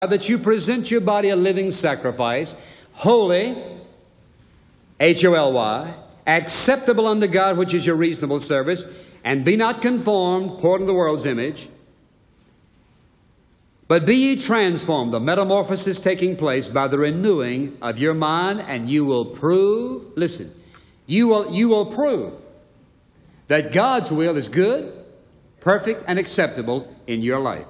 that you present your body a living sacrifice, holy, H O L Y, acceptable unto God, which is your reasonable service, and be not conformed, according to the world's image, but be ye transformed, the metamorphosis taking place by the renewing of your mind, and you will prove, listen, you will, you will prove that God's will is good, perfect, and acceptable in your life.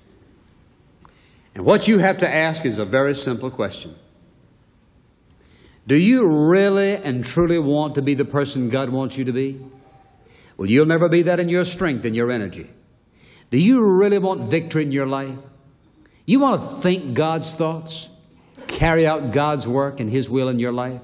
And what you have to ask is a very simple question Do you really and truly want to be the person God wants you to be? Well, you'll never be that in your strength and your energy. Do you really want victory in your life? You want to think God's thoughts, carry out God's work and His will in your life?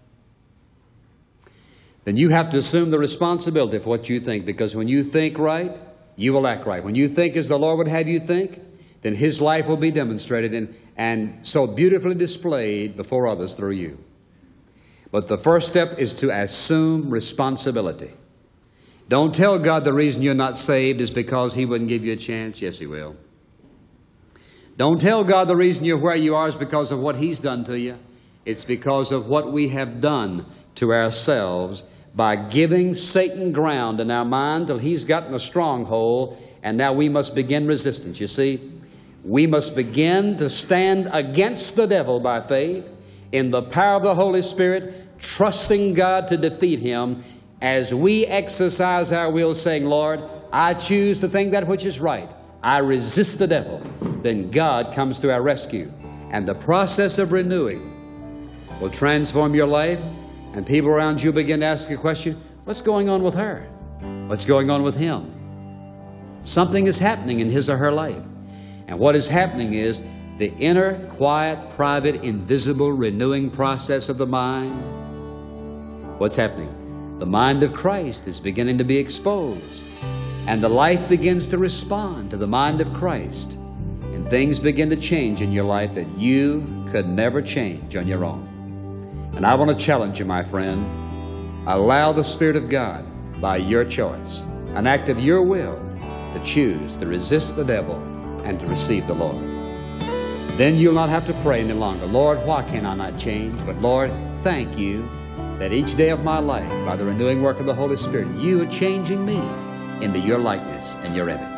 Then you have to assume the responsibility for what you think because when you think right, you will act right. When you think as the Lord would have you think, then His life will be demonstrated and, and so beautifully displayed before others through you. But the first step is to assume responsibility. Don't tell God the reason you're not saved is because He wouldn't give you a chance. Yes, He will. Don't tell God the reason you're where you are is because of what He's done to you. It's because of what we have done to ourselves by giving Satan ground in our mind till he's gotten a stronghold, and now we must begin resistance. You see, we must begin to stand against the devil by faith in the power of the Holy Spirit, trusting God to defeat him as we exercise our will, saying, Lord, I choose to think that which is right. I resist the devil. Then God comes to our rescue. And the process of renewing will transform your life, and people around you begin to ask a question what's going on with her? What's going on with him? Something is happening in his or her life. And what is happening is the inner, quiet, private, invisible renewing process of the mind. What's happening? The mind of Christ is beginning to be exposed, and the life begins to respond to the mind of Christ, and things begin to change in your life that you could never change on your own. And I want to challenge you, my friend. Allow the Spirit of God, by your choice, an act of your will, to choose to resist the devil and to receive the Lord. Then you'll not have to pray any longer, Lord, why can I not change? But Lord, thank you that each day of my life, by the renewing work of the Holy Spirit, you are changing me into your likeness and your image.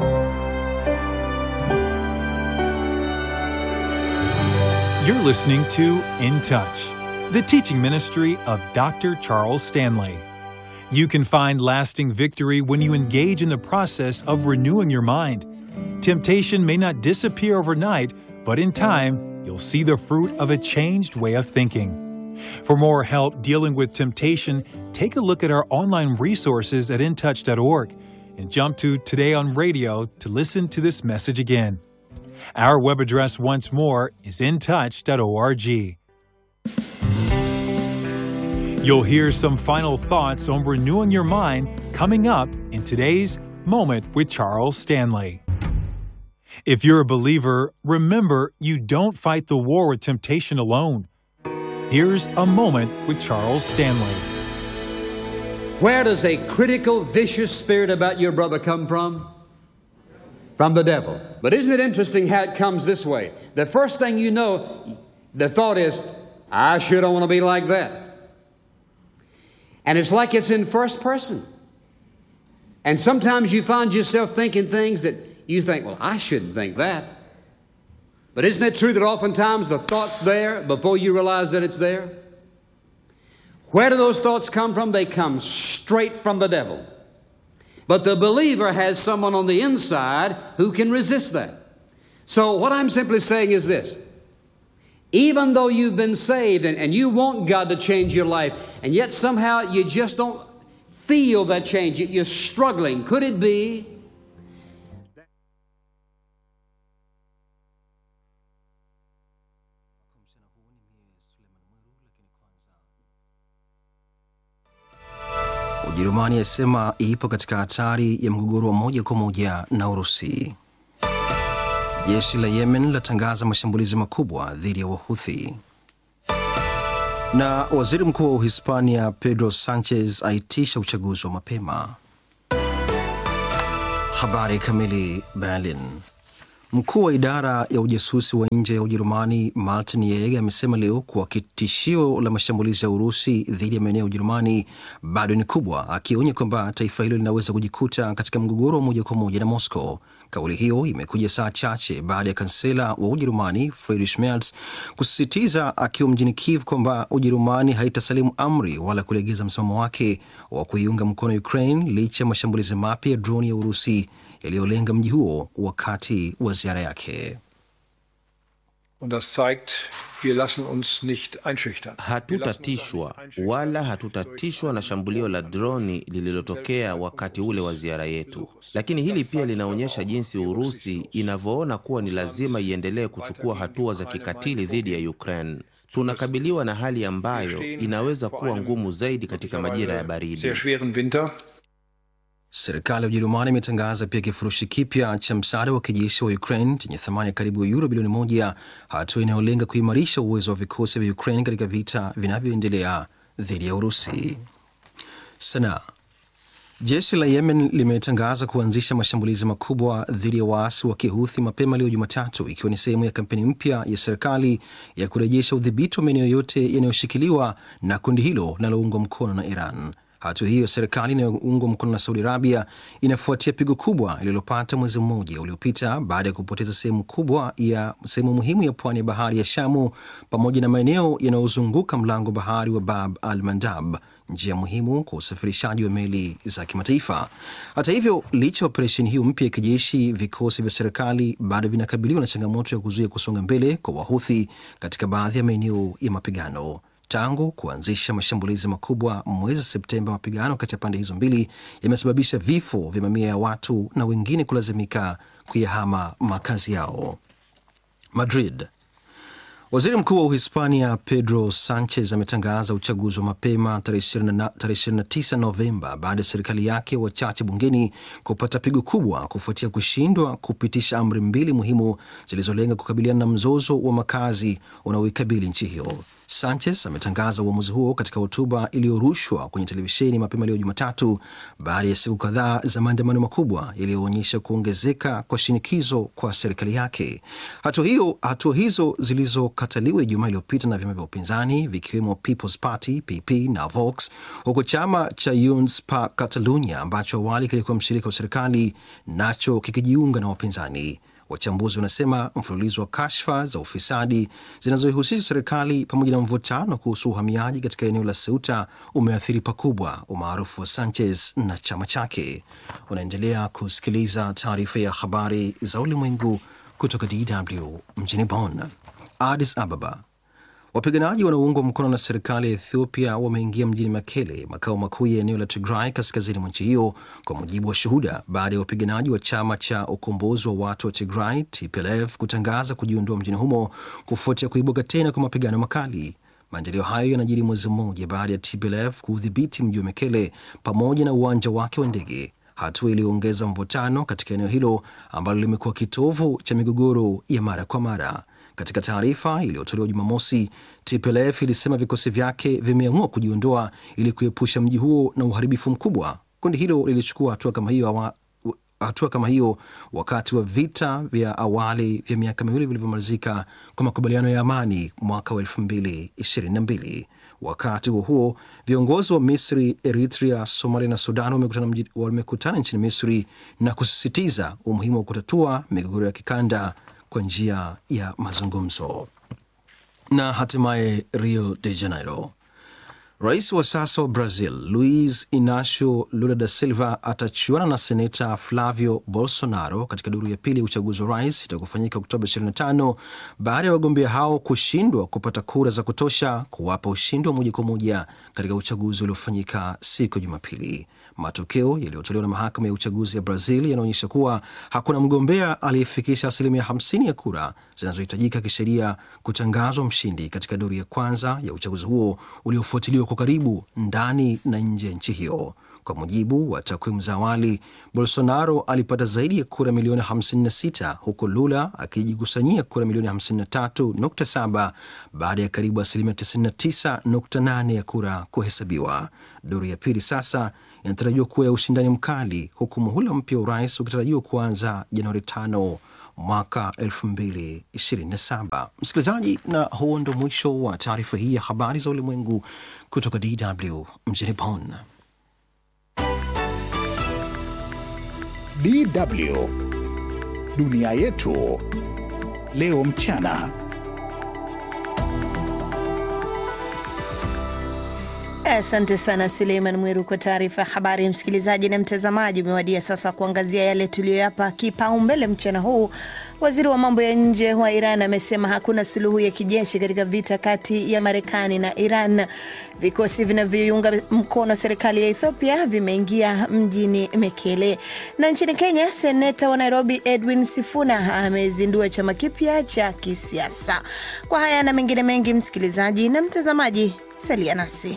You're listening to In Touch, the teaching ministry of Dr. Charles Stanley. You can find lasting victory when you engage in the process of renewing your mind. Temptation may not disappear overnight, but in time, you'll see the fruit of a changed way of thinking. For more help dealing with temptation, take a look at our online resources at intouch.org and jump to Today on Radio to listen to this message again. Our web address once more is intouch.org. You'll hear some final thoughts on renewing your mind coming up in today's Moment with Charles Stanley. If you're a believer, remember you don't fight the war with temptation alone. Here's a moment with Charles Stanley. Where does a critical, vicious spirit about your brother come from? From the devil. But isn't it interesting how it comes this way? The first thing you know, the thought is, I sure don't want to be like that. And it's like it's in first person. And sometimes you find yourself thinking things that you think, well, I shouldn't think that. But isn't it true that oftentimes the thought's there before you realize that it's there? Where do those thoughts come from? They come straight from the devil. But the believer has someone on the inside who can resist that. So, what I'm simply saying is this even though you've been saved and, and you want God to change your life, and yet somehow you just don't feel that change, you're struggling, could it be Ujerumani yasema ipo katika hatari ya mgogoro wa moja kwa moja na Urusi. Jeshi la Yemen latangaza mashambulizi makubwa dhidi ya Wahuthi. Na waziri mkuu wa Uhispania Pedro Sanchez aitisha uchaguzi wa mapema. Habari kamili. Berlin. Mkuu wa idara ya ujasusi wa nje ya Ujerumani Martin Yeg amesema leo kuwa tishio la mashambulizi ya Urusi dhidi ya maeneo ya Ujerumani bado ni kubwa, akionya kwamba taifa hilo linaweza kujikuta katika mgogoro wa moja kwa moja na Moscow. Kauli hiyo imekuja saa chache baada ya kansela wa Ujerumani Friedrich Merz kusisitiza akiwa mjini Kiev kwamba Ujerumani haitasalimu amri wala kulegeza msimamo wake wa kuiunga mkono Ukraine licha ya mashambulizi mapya ya droni ya Urusi yaliyolenga mji huo wakati wa ziara yake. Und das zeigt, wir lassen uns nicht einschüchtern. Hatutatishwa wala hatutatishwa na shambulio la droni lililotokea wakati ule wa ziara yetu, lakini hili pia linaonyesha jinsi Urusi inavyoona kuwa ni lazima iendelee kuchukua hatua za kikatili dhidi ya Ukraine. Tunakabiliwa na hali ambayo inaweza kuwa ngumu zaidi katika majira ya baridi. Sehr schweren Winter. Serikali ya Ujerumani imetangaza pia kifurushi kipya cha msaada wa kijeshi wa Ukraine chenye thamani ya karibu euro bilioni moja, hatua inayolenga kuimarisha uwezo wa vikosi vya Ukraine katika vita vinavyoendelea dhidi ya Urusi. Sanaa. Jeshi la Yemen limetangaza kuanzisha mashambulizi makubwa dhidi ya waasi wa Kihuthi mapema leo Jumatatu, ikiwa ni sehemu ya kampeni mpya ya serikali ya kurejesha udhibiti wa maeneo yote yanayoshikiliwa na kundi hilo linaloungwa mkono na Iran. Hatua hiyo serikali inayoungwa mkono na Saudi Arabia inafuatia pigo kubwa lililopata mwezi mmoja uliopita baada ya kupoteza sehemu kubwa ya sehemu muhimu ya pwani ya bahari ya Shamu pamoja na maeneo yanayozunguka mlango bahari wa Bab al Mandab, njia muhimu kwa usafirishaji wa meli za kimataifa. Hata hivyo, licha ya operesheni hiyo mpya ya kijeshi, vikosi vya serikali bado vinakabiliwa na changamoto ya kuzuia kusonga mbele kwa Wahuthi katika baadhi ya maeneo ya mapigano. Tangu kuanzisha mashambulizi makubwa mwezi Septemba, mapigano kati ya pande hizo mbili yamesababisha vifo vya mamia ya watu na wengine kulazimika kuyahama makazi yao. Madrid. Waziri Mkuu wa Uhispania Pedro Sanchez ametangaza uchaguzi wa mapema tarehe 29 Novemba baada ya serikali yake wachache bungeni kupata pigo kubwa kufuatia kushindwa kupitisha amri mbili muhimu zilizolenga kukabiliana na mzozo wa makazi unaoikabili nchi hiyo. Sanchez ametangaza uamuzi huo katika hotuba iliyorushwa kwenye televisheni mapema leo Jumatatu, baada ya siku kadhaa za maandamano makubwa yaliyoonyesha kuongezeka kwa shinikizo kwa serikali yake. Hatua hiyo hatua hizo zilizokataliwa Ijumaa iliyopita na vyama vya upinzani vikiwemo People's Party PP na Vox, huku chama cha Junts per Catalunya ambacho awali kilikuwa mshirika wa serikali nacho kikijiunga na wapinzani. Wachambuzi wanasema mfululizo wa kashfa za ufisadi zinazoihusisha serikali pamoja na mvutano kuhusu uhamiaji katika eneo la Ceuta umeathiri pakubwa umaarufu wa Sanchez na chama chake. Unaendelea kusikiliza taarifa ya habari za ulimwengu kutoka DW mjini Bonn. Addis Ababa. Wapiganaji wanaoungwa mkono na serikali ya Ethiopia wameingia mjini Mekele, makao makuu ya eneo la Tigray kaskazini mwa nchi hiyo, kwa mujibu wa shuhuda, baada ya wapiganaji wa chama cha ukombozi wa watu wa Tigray TPLF kutangaza kujiondoa mjini humo kufuatia kuibuka tena kwa mapigano makali. Maendeleo hayo yanajiri mwezi mmoja baada ya TPLF kuudhibiti mji wa Mekele pamoja na uwanja wake wa ndege, hatua iliyoongeza mvutano katika eneo hilo ambalo limekuwa kitovu cha migogoro ya mara kwa mara. Katika taarifa iliyotolewa Jumamosi, TPLF ilisema vikosi vyake vimeamua kujiondoa ili kuepusha mji huo na uharibifu mkubwa. Kundi hilo lilichukua hatua kama hiyo awa, hatua kama hiyo wakati wa vita vya awali vya miaka miwili vilivyomalizika kwa makubaliano ya amani mwaka wa 2022. Wakati huo huo, viongozi wa Misri, Eritrea, Somalia na Sudan wamekutana, wamekutana nchini Misri na kusisitiza umuhimu wa kutatua migogoro ya kikanda kwa njia ya mazungumzo. Na hatimaye Rio de Janeiro, rais wa sasa wa Brazil Luiz Inacio Lula da Silva atachuana na seneta Flavio Bolsonaro katika duru ya pili ya uchaguzi wa rais itakufanyika Oktoba 25 baada ya wagombea hao kushindwa kupata kura za kutosha kuwapa ushindi wa moja kwa moja katika uchaguzi uliofanyika siku ya Jumapili. Matokeo yaliyotolewa na mahakama ya uchaguzi ya Brazil yanaonyesha kuwa hakuna mgombea aliyefikisha asilimia 50 ya kura zinazohitajika kisheria kutangazwa mshindi katika duru ya kwanza ya uchaguzi huo uliofuatiliwa kwa karibu ndani na nje ya nchi hiyo. Kwa mujibu wa takwimu za awali, Bolsonaro alipata zaidi ya kura milioni 56 huku Lula akijikusanyia kura milioni 53.7 baada ya karibu asilimia 99.8 ya kura kuhesabiwa. Duru ya pili sasa inatarajiwa kuwa ya ushindani mkali huku muhula mpya wa urais ukitarajiwa kuanza Januari 5 mwaka 2027. Msikilizaji, na huo ndo mwisho wa taarifa hii ya habari za ulimwengu kutoka DW mjini Bonn. DW dunia yetu leo mchana. Asante sana Suleiman Mwiru kwa taarifa ya habari. Msikilizaji na mtazamaji, umewadia sasa kuangazia yale tuliyoyapa kipaumbele mchana huu. Waziri wa mambo ya nje wa Iran amesema hakuna suluhu ya kijeshi katika vita kati ya Marekani na Iran. Vikosi vinavyoiunga mkono serikali ya Ethiopia vimeingia mjini Mekele. Na nchini Kenya, seneta wa Nairobi Edwin Sifuna amezindua chama kipya cha kisiasa. Kwa haya na mengine mengi, msikilizaji na mtazamaji, salia nasi.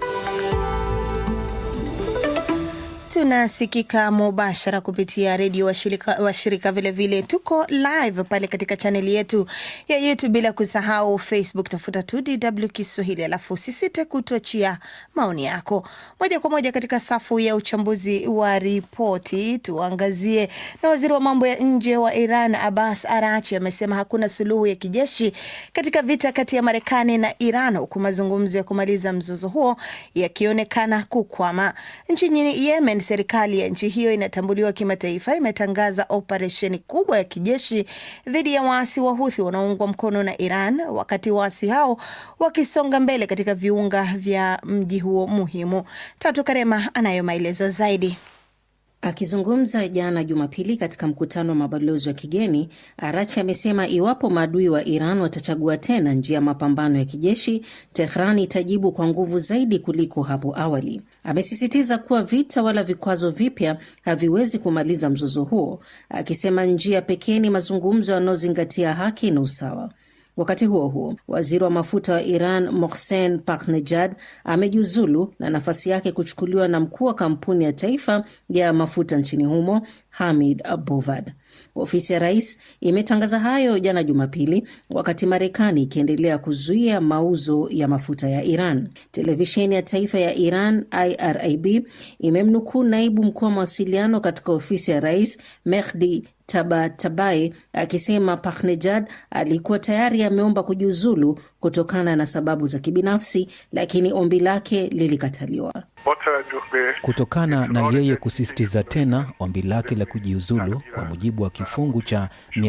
Tunasikika mubashara kupitia redio washirika, washirika vilevile tuko live pale katika chaneli yetu ya YouTube, bila kusahau Facebook, tafuta tu DW Kiswahili, alafu usisite kutuachia maoni yako moja kwa moja katika safu ya uchambuzi wa ripoti. Tuangazie na waziri wa mambo ya nje wa Iran Abbas Arachi amesema hakuna suluhu ya kijeshi katika vita kati ya Marekani na Iran, huku mazungumzo ya kumaliza mzozo huo yakionekana kukwama. Nchini Yemen, serikali ya nchi hiyo inatambuliwa kimataifa imetangaza operesheni kubwa ya kijeshi dhidi ya waasi wa Huthi wanaoungwa mkono na Iran, wakati waasi hao wakisonga mbele katika viunga vya mji huo muhimu. Tatu Karema anayo maelezo zaidi. Akizungumza jana Jumapili katika mkutano wa mabalozi wa kigeni, Arachi amesema iwapo maadui wa Iran watachagua tena njia ya mapambano ya kijeshi, Tehran itajibu kwa nguvu zaidi kuliko hapo awali. Amesisitiza kuwa vita wala vikwazo vipya haviwezi kumaliza mzozo huo, akisema njia pekee ni mazungumzo yanayozingatia haki na usawa. Wakati huo huo, waziri wa mafuta wa Iran Mohsen Paknejad amejiuzulu na nafasi yake kuchukuliwa na mkuu wa kampuni ya taifa ya mafuta nchini humo Hamid Bovad. Ofisi ya rais imetangaza hayo jana Jumapili, wakati Marekani ikiendelea kuzuia mauzo ya mafuta ya Iran. Televisheni ya taifa ya Iran IRIB imemnukuu naibu mkuu wa mawasiliano katika ofisi ya rais Mehdi Tabatabai akisema Paknejad alikuwa tayari ameomba kujiuzulu kutokana na sababu za kibinafsi, lakini ombi lake lilikataliwa. Kutokana na yeye kusisitiza tena ombi lake la kujiuzulu kwa mujibu wa kifungu cha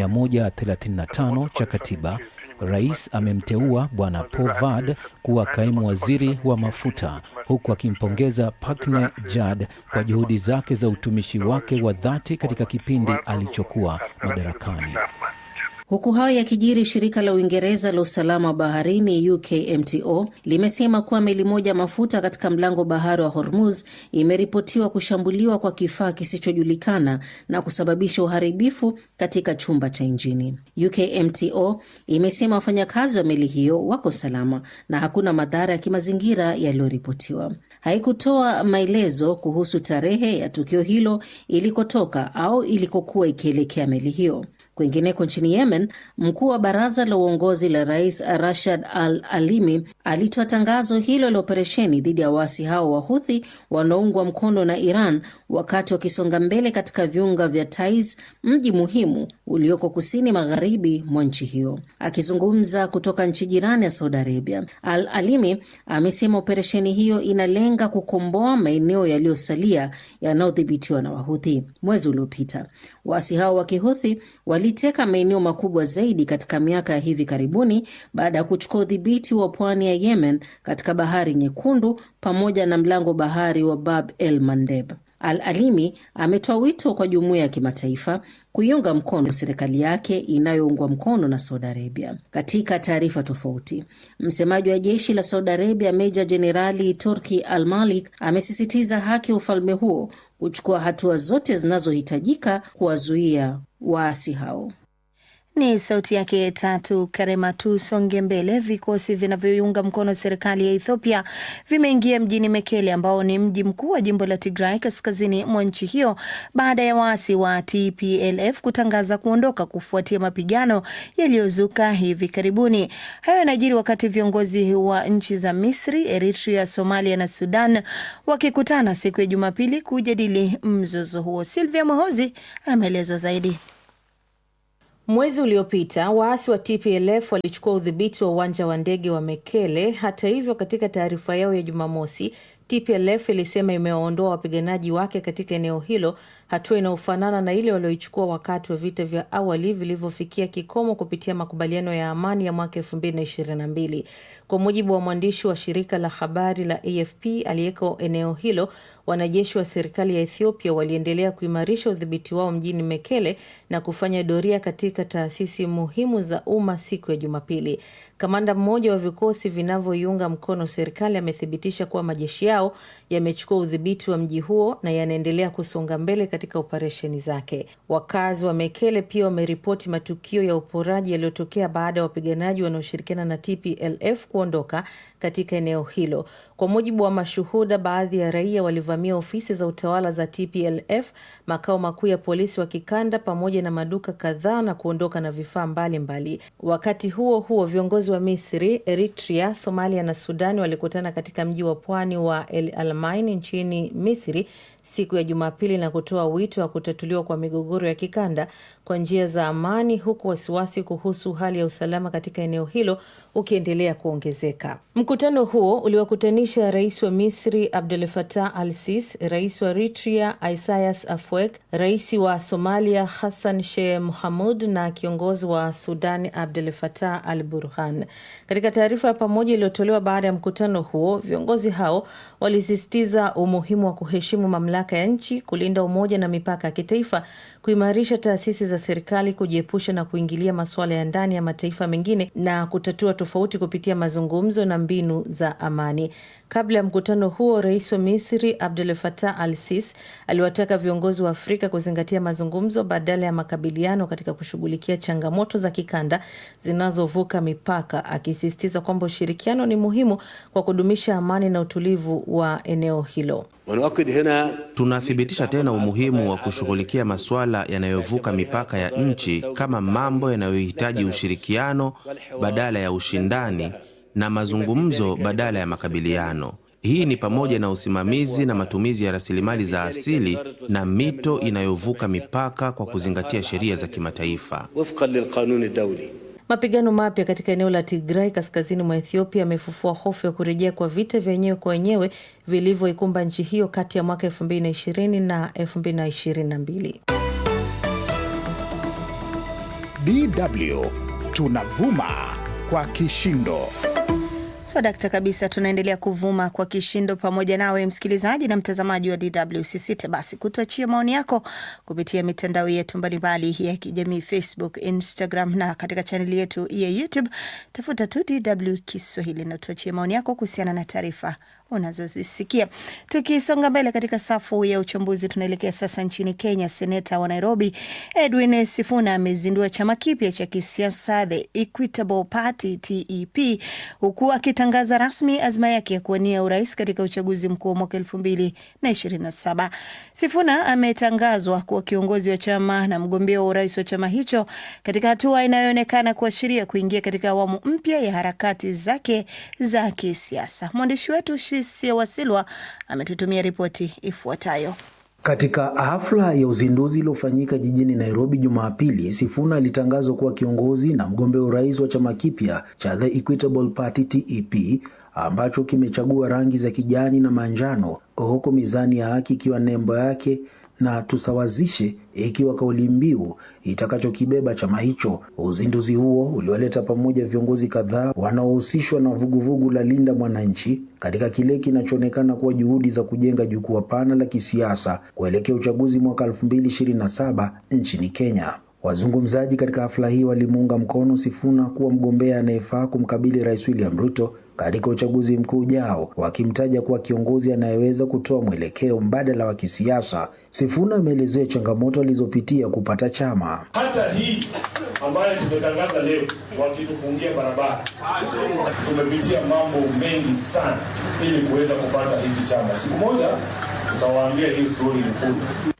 135 cha katiba, rais amemteua Bwana Povad kuwa kaimu waziri wa mafuta huku akimpongeza Pakne Jad kwa juhudi zake za utumishi wake wa dhati katika kipindi alichokuwa madarakani. Huku hayo yakijiri, shirika la Uingereza la usalama wa baharini UKMTO limesema kuwa meli moja mafuta katika mlango bahari wa Hormuz imeripotiwa kushambuliwa kwa kifaa kisichojulikana na kusababisha uharibifu katika chumba cha injini. UKMTO imesema wafanyakazi wa meli hiyo wako salama na hakuna madhara ya kimazingira yaliyoripotiwa. Haikutoa maelezo kuhusu tarehe ya tukio hilo, ilikotoka au ilikokuwa ikielekea meli hiyo. Kwingineko nchini Yemen, mkuu wa baraza la uongozi la rais Rashad Al Alimi alitoa tangazo hilo la operesheni dhidi ya waasi hao wa Huthi wanaoungwa mkono na Iran wakati wakisonga mbele katika viunga vya Taiz, mji muhimu ulioko kusini magharibi mwa nchi hiyo. Akizungumza kutoka nchi jirani ya Saudi Arabia, Al Alimi amesema operesheni hiyo inalenga kukomboa maeneo yaliyosalia yanayodhibitiwa na Wahuthi. Mwezi uliopita waasi hao wa Kihuthi waliteka maeneo makubwa zaidi katika miaka ya hivi karibuni baada ya kuchukua udhibiti wa pwani ya Yemen katika Bahari Nyekundu pamoja na mlango bahari wa Bab el Mandeb. Al Alimi ametoa wito kwa jumuiya ya kimataifa kuiunga mkono serikali yake inayoungwa mkono na Saudi Arabia. Katika taarifa tofauti, msemaji wa jeshi la Saudi Arabia Meja Jenerali Turki Al Malik amesisitiza haki ya ufalme huo kuchukua hatua zote zinazohitajika kuwazuia waasi hao. Ni sauti yake Tatu Karema. Tusonge mbele. Vikosi vinavyoiunga mkono serikali ya Ethiopia vimeingia mjini Mekele ambao ni mji mkuu wa jimbo la Tigray kaskazini mwa nchi hiyo baada ya waasi wa TPLF kutangaza kuondoka kufuatia mapigano yaliyozuka hivi karibuni. Hayo yanajiri wakati viongozi wa nchi za Misri, Eritrea, Somalia na Sudan wakikutana siku ya Jumapili kujadili mzozo huo. Silvia Mohozi ana maelezo zaidi. Mwezi uliopita waasi wa TPLF walichukua udhibiti wa uwanja wa ndege wa Mekele. Hata hivyo, katika taarifa yao ya Jumamosi, TPLF ilisema imewaondoa wapiganaji wake katika eneo hilo, hatua inayofanana na ile walioichukua wakati wa vita vya awali vilivyofikia kikomo kupitia makubaliano ya amani ya mwaka 2022. Kwa mujibu wa mwandishi wa shirika la habari la AFP aliyeko eneo hilo, wanajeshi wa serikali ya Ethiopia waliendelea kuimarisha udhibiti wao mjini Mekele na kufanya doria katika taasisi muhimu za umma siku ya Jumapili. Kamanda mmoja wa vikosi vinavyoiunga mkono serikali amethibitisha kuwa majeshi yao yamechukua udhibiti wa mji huo na yanaendelea kusonga mbele katika operesheni zake. Wakazi wa Mekele pia wameripoti matukio ya uporaji yaliyotokea baada ya wapiganaji wanaoshirikiana na TPLF kuondoka katika eneo hilo. Kwa mujibu wa mashuhuda, baadhi ya raia walivamia ofisi za utawala za TPLF, makao makuu ya polisi wa kikanda, pamoja na maduka kadhaa na kuondoka na vifaa mbalimbali. Wakati huo huo, viongozi wa Misri, Eritrea, Somalia na Sudani walikutana katika mji wa pwani wa El Alamein nchini Misri siku ya Jumapili na kutoa wito wa kutatuliwa kwa migogoro ya kikanda kwa njia za amani, huku wasiwasi kuhusu hali ya usalama katika eneo hilo ukiendelea kuongezeka. Mkutano huo uliwakutanisha rais wa Misri Abdel Fattah al Sisi, rais wa Eritrea Isaias Afwerki, rais wa Somalia Hassan Sheikh Mohamud na kiongozi wa Sudan Abdel Fattah al Burhan. Katika taarifa ya pamoja iliyotolewa baada ya mkutano huo, viongozi hao walisisitiza umuhimu wa kuheshimu mamlaka ya nchi, kulinda umoja na mipaka ya kitaifa, kuimarisha taasisi za serikali, kujiepusha na kuingilia masuala ya ndani ya mataifa mengine na kutatua tofauti kupitia mazungumzo na mbinu za amani. Kabla ya mkutano huo, rais wa Misri Abdel Fattah al Sisi aliwataka viongozi wa Afrika kuzingatia mazungumzo badala ya makabiliano katika kushughulikia changamoto za kikanda zinazovuka mipaka, akisisitiza kwamba ushirikiano ni muhimu kwa kudumisha amani na utulivu wa eneo hilo. Tunathibitisha tena umuhimu wa kushughulikia masuala yanayovuka mipaka ya nchi kama mambo yanayohitaji ushirikiano badala ya ushindani na mazungumzo badala ya makabiliano. Hii ni pamoja na usimamizi na matumizi ya rasilimali za asili na mito inayovuka mipaka kwa kuzingatia sheria za kimataifa. Mapigano mapya katika eneo la Tigray kaskazini mwa Ethiopia yamefufua hofu ya kurejea kwa vita vya wenyewe kwa wenyewe vilivyoikumba nchi hiyo kati ya mwaka 2020 na 2022. DW tunavuma kwa kishindo. So dakta kabisa, tunaendelea kuvuma kwa kishindo pamoja nawe msikilizaji na mtazamaji wa DW. Usisite basi kutuachia maoni yako kupitia mitandao yetu mbalimbali ya kijamii, Facebook, Instagram na katika chaneli yetu ya YouTube. Tafuta tu DW Kiswahili na tuachie maoni yako kuhusiana na taarifa unazozisikia. Tukisonga mbele katika safu ya uchambuzi, tunaelekea sasa nchini Kenya. Seneta wa Nairobi Edwin Sifuna amezindua chama kipya cha kisiasa The Equitable Party TEP, huku akitangaza rasmi azma yake ya kuwania urais katika uchaguzi mkuu wa mwaka elfu mbili na ishirini na saba. Sifuna ametangazwa kuwa kiongozi wa chama na mgombea wa urais wa chama hicho katika hatua inayoonekana kuashiria kuingia katika awamu mpya ya harakati zake za kisiasa. Mwandishi wetu Shisia Wasilwa ametutumia ripoti ifuatayo. Katika hafla ya uzinduzi iliyofanyika jijini Nairobi Jumapili, Sifuna alitangazwa kuwa kiongozi na mgombea urais wa chama kipya cha The Equitable Party TEP ambacho kimechagua rangi za kijani na manjano, huku mizani ya haki ikiwa nembo yake na tusawazishe ikiwa kauli mbiu itakachokibeba chama hicho. Uzinduzi huo uliwaleta pamoja viongozi kadhaa wanaohusishwa na vuguvugu la Linda Mwananchi katika kile kinachoonekana kuwa juhudi za kujenga jukwaa pana la kisiasa kuelekea uchaguzi mwaka 2027 nchini Kenya. Wazungumzaji katika hafla hii walimuunga mkono Sifuna kuwa mgombea anayefaa kumkabili Rais William Ruto katika uchaguzi mkuu ujao, wakimtaja kuwa kiongozi anayeweza kutoa mwelekeo mbadala wa kisiasa. Sifuna ameelezea changamoto alizopitia kupata chama. Hata hii ambayo tumetangaza leo, wakitufungia barabara, tumepitia mambo mengi sana ili kuweza kupata hiki chama. Siku moja tutawaambia hii story ni full.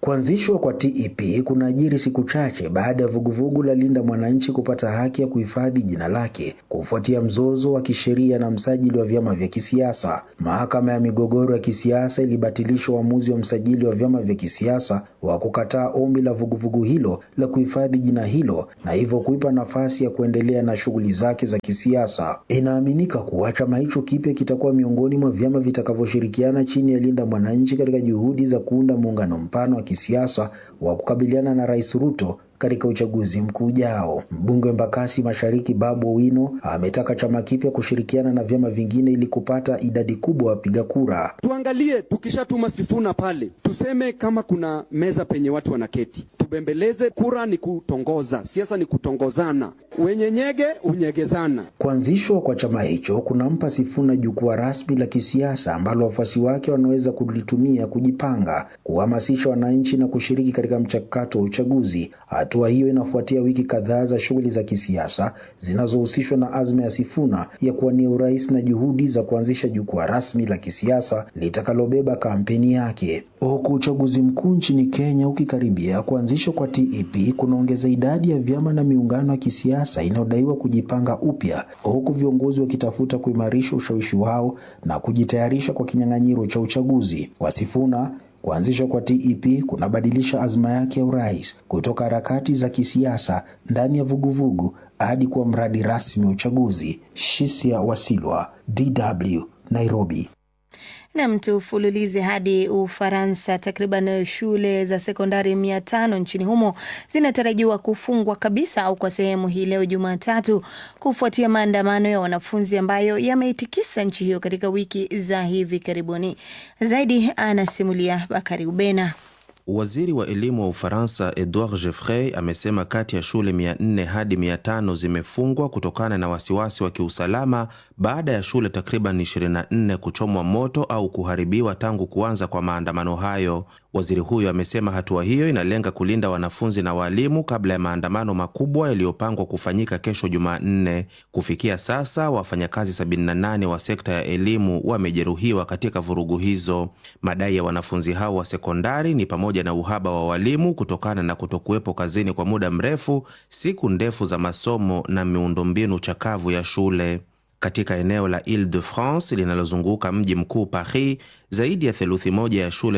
Kuanzishwa kwa TEP kunaajiri siku chache baada ya vuguvugu la Linda Mwananchi kupata haki ya kuhifadhi jina lake kufuatia mzozo wa kisheria na msajili wa vyama vya kisiasa. Mahakama ya migogoro ya kisiasa ilibatilisha uamuzi wa msajili wa vyama vya kisiasa wa kukataa ombi la vuguvugu hilo la kuhifadhi jina hilo na hivyo kuipa nafasi ya kuendelea na shughuli zake za kisiasa. Inaaminika kuwa chama hicho kipya kitakuwa miongoni mwa vyama vitakavyoshirikiana chini ya Linda Mwananchi katika juhudi za kuunda muungano mpana wa kisiasa wa kukabiliana na Rais Ruto katika uchaguzi mkuu ujao. Mbunge wa Embakasi Mashariki Babu Owino ametaka chama kipya kushirikiana na vyama vingine ili kupata idadi kubwa ya wapiga kura. Tuangalie, tukishatuma Sifuna pale, tuseme kama kuna meza penye watu wanaketi, tubembeleze. Kura ni kutongoza, siasa ni kutongozana, wenye nyege unyegezana. Kuanzishwa kwa chama hicho kunampa Sifuna jukwaa rasmi la kisiasa ambalo wafuasi wake wanaweza kulitumia kujipanga, kuhamasisha wananchi na kushiriki katika mchakato wa uchaguzi. Hatua hiyo inafuatia wiki kadhaa za shughuli za kisiasa zinazohusishwa na azma ya Sifuna ya kuwania urais na juhudi za kuanzisha jukwaa rasmi la kisiasa litakalobeba kampeni yake. Huku uchaguzi mkuu nchini Kenya ukikaribia, kuanzishwa kwa TEP kunaongeza idadi ya vyama na miungano ya kisiasa inayodaiwa kujipanga upya, huku viongozi wakitafuta kuimarisha ushawishi wao na kujitayarisha kwa kinyang'anyiro cha uchaguzi. Kwa Sifuna, kuanzishwa kwa TEP kunabadilisha azma yake ya urais kutoka harakati za kisiasa ndani ya vuguvugu hadi kuwa mradi rasmi wa uchaguzi. Shisia Wasilwa, DW, Nairobi. Nam, tufululize hadi Ufaransa. Takriban shule za sekondari mia tano nchini humo zinatarajiwa kufungwa kabisa au kwa sehemu hii leo Jumatatu, kufuatia maandamano ya wanafunzi ambayo yameitikisa nchi hiyo katika wiki za hivi karibuni. Zaidi anasimulia Bakari Ubena. Waziri wa elimu wa Ufaransa Edouard Jeffrey amesema kati ya shule 400 hadi 500 zimefungwa kutokana na wasiwasi wa kiusalama baada ya shule takriban 24 kuchomwa moto au kuharibiwa tangu kuanza kwa maandamano hayo. Waziri huyo amesema hatua hiyo inalenga kulinda wanafunzi na walimu kabla ya maandamano makubwa yaliyopangwa kufanyika kesho Jumanne. Kufikia sasa, wafanyakazi 78 wa sekta ya elimu wamejeruhiwa katika vurugu hizo. Madai ya wanafunzi hao wa sekondari ni pamoja na uhaba wa walimu kutokana na kutokuwepo kazini kwa muda mrefu, siku ndefu za masomo na miundombinu chakavu ya shule. Katika eneo la Ile-de-France linalozunguka mji mkuu Paris, zaidi ya theluthi moja ya shule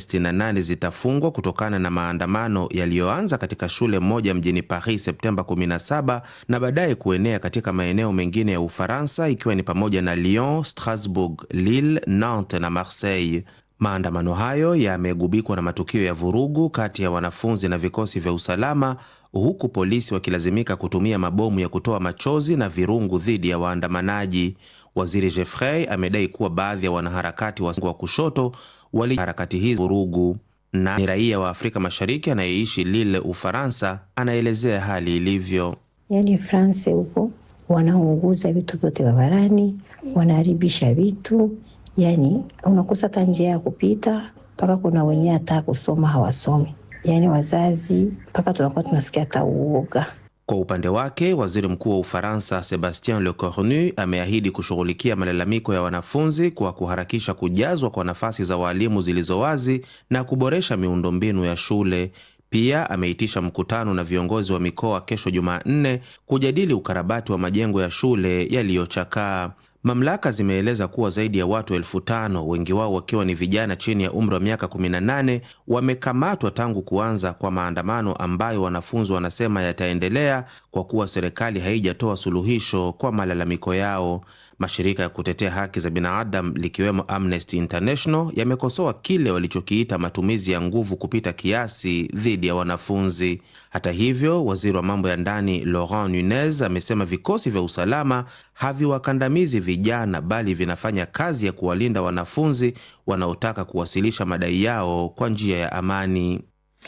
468 zitafungwa kutokana na maandamano yaliyoanza katika shule moja mjini Paris Septemba 17 na baadaye kuenea katika maeneo mengine ya Ufaransa ikiwa ni pamoja na Lyon, Strasbourg, Lille, Nantes na Marseille. Maandamano hayo yamegubikwa na matukio ya vurugu kati ya wanafunzi na vikosi vya usalama huku polisi wakilazimika kutumia mabomu ya kutoa machozi na virungu dhidi ya waandamanaji. Waziri Jeffrey amedai kuwa baadhi ya wanaharakati wa kushoto wali harakati hizi vurugu, na ni raia wa Afrika Mashariki anayeishi Lille, Ufaransa, anaelezea hali ilivyo. Yani France huko wanaunguza vitu vyote barabarani, wanaharibisha vitu Yani unakosa hata njia ya kupita, mpaka kuna wenyewe hata kusoma hawasomi. Yani wazazi mpaka tunakuwa tunasikia hata uoga. Kwa upande wake, waziri mkuu wa Ufaransa Sebastien Lecornu ameahidi kushughulikia malalamiko ya wanafunzi kwa kuharakisha kujazwa kwa nafasi za walimu zilizo wazi na kuboresha miundombinu ya shule. Pia ameitisha mkutano na viongozi wa mikoa kesho Jumanne kujadili ukarabati wa majengo ya shule yaliyochakaa. Mamlaka zimeeleza kuwa zaidi ya watu elfu tano wengi wao wakiwa ni vijana chini ya umri wa miaka 18 wamekamatwa tangu kuanza kwa maandamano ambayo wanafunzi wanasema yataendelea kwa kuwa serikali haijatoa suluhisho kwa malalamiko yao. Mashirika ya kutetea haki za binadamu likiwemo Amnesty International yamekosoa kile walichokiita matumizi ya nguvu kupita kiasi dhidi ya wanafunzi. Hata hivyo, waziri wa mambo ya ndani Laurent Nunez amesema vikosi vya usalama haviwakandamizi vijana, bali vinafanya kazi ya kuwalinda wanafunzi wanaotaka kuwasilisha madai yao kwa njia ya amani.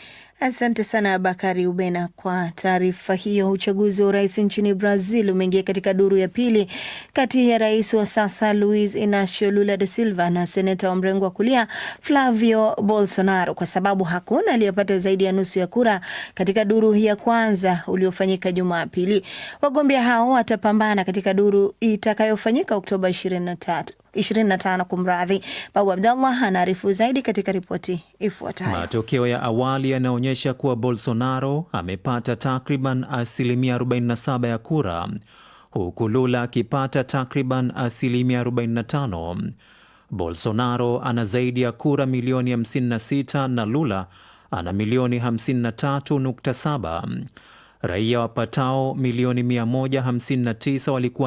Asante sana Bakari Ubena kwa taarifa hiyo. Uchaguzi wa urais nchini Brazil umeingia katika duru ya pili kati ya rais wa sasa Luiz Inacio Lula da Silva na seneta wa mrengo wa kulia Flavio Bolsonaro, kwa sababu hakuna aliyepata zaidi ya nusu ya kura katika duru ya kwanza uliofanyika Jumapili. Wagombea hao watapambana katika duru itakayofanyika Oktoba 23. 25 kumradhi. Babu Abdallah anaarifu zaidi katika ripoti ifuatayo. Matokeo ya awali yanaonyesha kuwa Bolsonaro amepata takriban asilimia 47 ya kura huku Lula akipata takriban asilimia 45. Bolsonaro ana zaidi ya kura milioni 56 na Lula ana milioni 53.7. Raia wapatao milioni 159 walikuwa